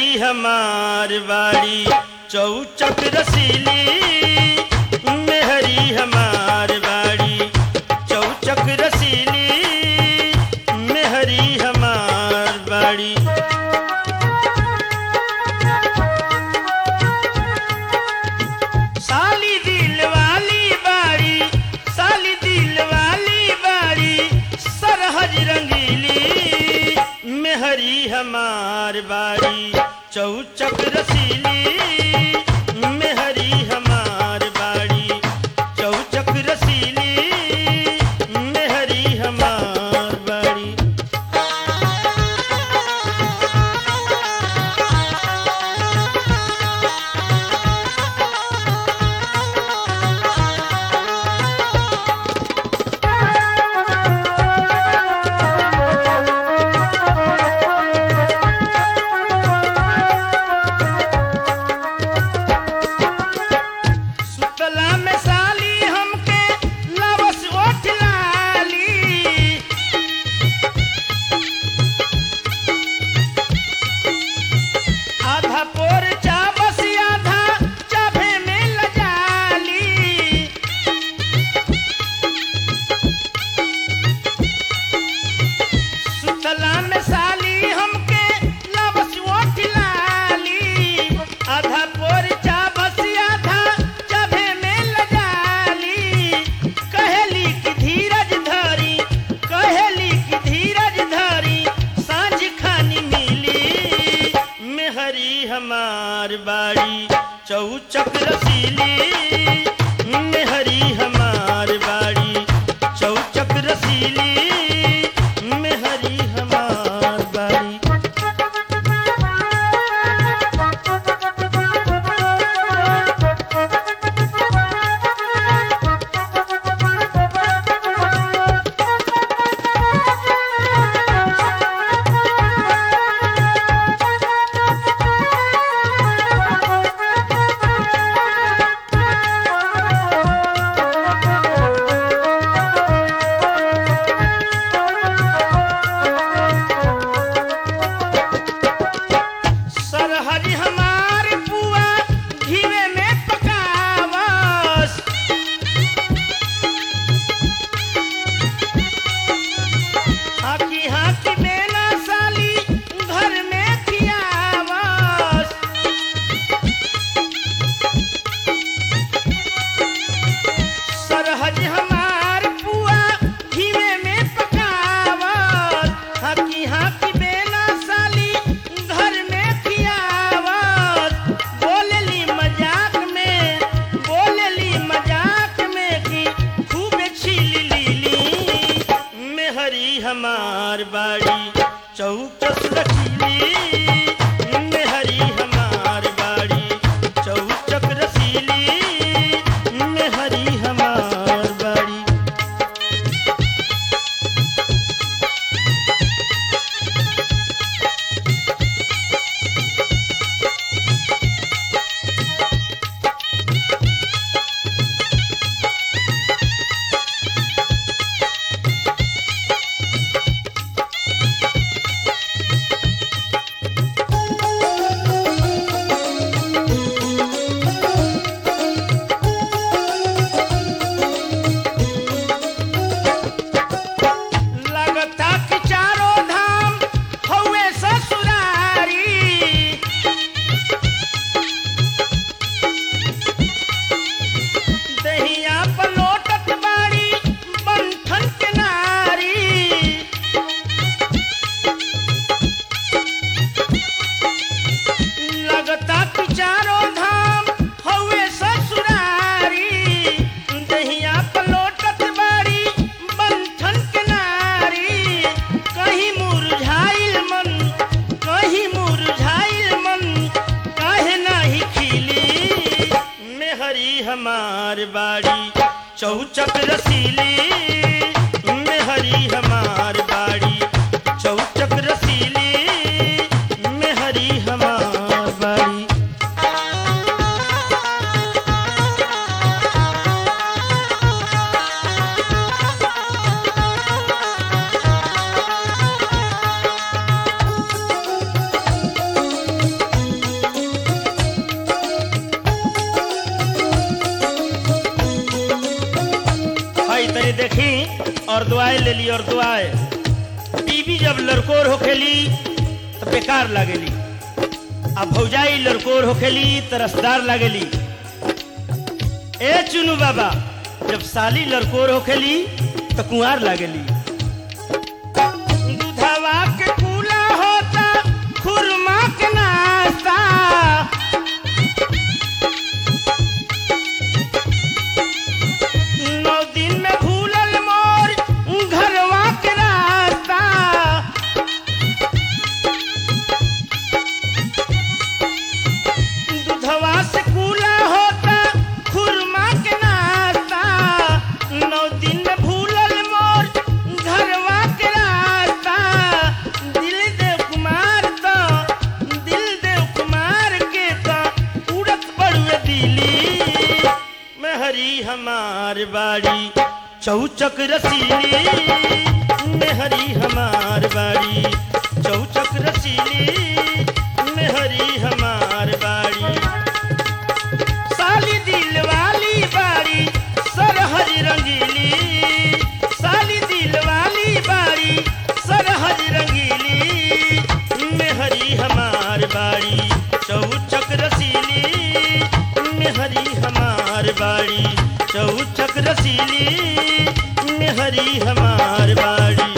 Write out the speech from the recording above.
मेहरी हमार बाड़ी चौचक रसीली मेहरी हमार बाड़ी चौचक रसीली मेहरी हमार बाड़ी साली दिल वाली बाड़ी साली दिल वाली बाड़ी सरहज रंगीली मेहरी हमार बाड़ी चौचक रसीली मेहरी हमार बाड़ी चौचक रसीली मेहरी हमार बाड़ी सुतला में साली हमके लवस ओठ लाली आधा पोर चाबस आधा चाभे में लजाली सुतला में साली हमके लवस ओठ लाली आधा पोर चाबस आधा चाभे में लजाली कहेली की धीरज धरी कहेली की धीरज धरी सांझ खानी मिली मेहरी हमार बाड़ी चौचक रसीली मेहरी हमार बाड़ी चौचक रसीली मेहरी हमार बाड़ी सरहज हमार पुआ घीवे में पकावस हाकी हाकी बेना साली घर में खियावस सरहज हमार पुआ घीवे में पकावत हाकी हाकी बेना साली घर में खियावत बोलेली मजाक में बोलेली मजाक में कि खूब छीली लीली मेहरी हमार बाड़ी चौकस रखीली मेहरी हमार बाड़ी चौचक रसीली मेहरी हमार बाड़ी लगता कि चारों धाम हौवे ससुरारी दहिया पलोटत बाड़ी बंठन के नारी लगता कि चारों धाम हौवे ससुरारी दहिया पलोटत बाड़ी बंठन के नारी कहीं मुरझाइल मन कहीं मुरझाइल मन काहे नाही खिली मेहरी हमार बाड़ी चौचक रसीली मेहरी हमार बाड़ी चौचक रसीली मेहरी हमार बाड़ी देखी और दुआए ले ली और दुआए बीबी जब लड़कोर होखेली तो बेकार लागेली आ भौजाई लड़कोर होखेली तो रसदार लागेली ए चुनू बाबा जब साली लड़कोर होखेली तो कुंवार लागेली दूधवा के कूला होता खुरमा के नाश्ता नौ दिन में भूलल मोर घरवा के रास्ता दूधवा से कूला होता खुरमा के नाश्ता नौ दिन में भूलल मोर घरवा के रास्ता दिल देव कुमार तो दिल देव कुमार के तो उड़त बड़ुए दिली में हरी हमार बाड़ी चौचक रसीली में हरी हमार बाड़ी चौचक रसीली में हरी हमार बाड़ी साली दिल वाली बाड़ी सरहरी रंगीली साली दिल वाली बाड़ी सरहरी रंगीली में हरी हमार बाड़ी चौचक रसीली में हरी हमार बाड़ी चौचक रसीली में हरी हमार बाड़ी